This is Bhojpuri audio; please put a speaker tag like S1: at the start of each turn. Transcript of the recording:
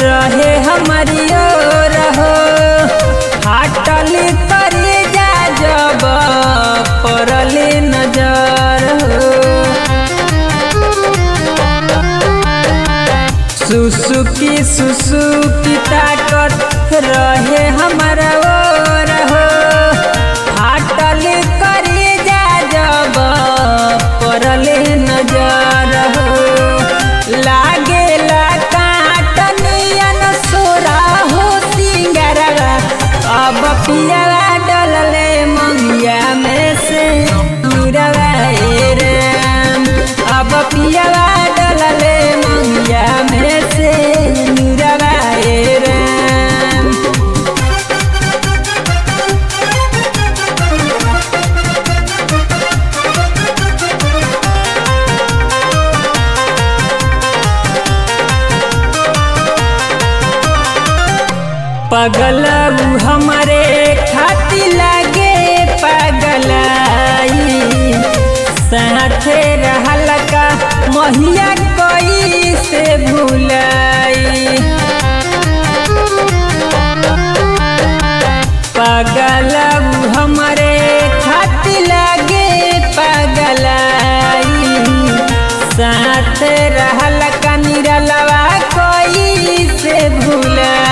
S1: रहे हमारी ओर हो फाटल करी जा जब पड़ले नजर हो सुसुकी सुसुकी ताकत रहे हमारा ओर हो फाटल करी जा जब पड़ले नजर हो लागेला काटनियन सोरा हो सिंगरवा अब पियावा डलले मंगिया में से नीरवा ए राम अब पियावा डलले मंगिया में से नीरवा ए राम पगल उ हमरे खाती लागे पगलाई साथे रहल का महिया कोई से भूलाई पगल उ हमरे खाती लागे पगलाई साथ रहल का निरलवा कोई से भूलाई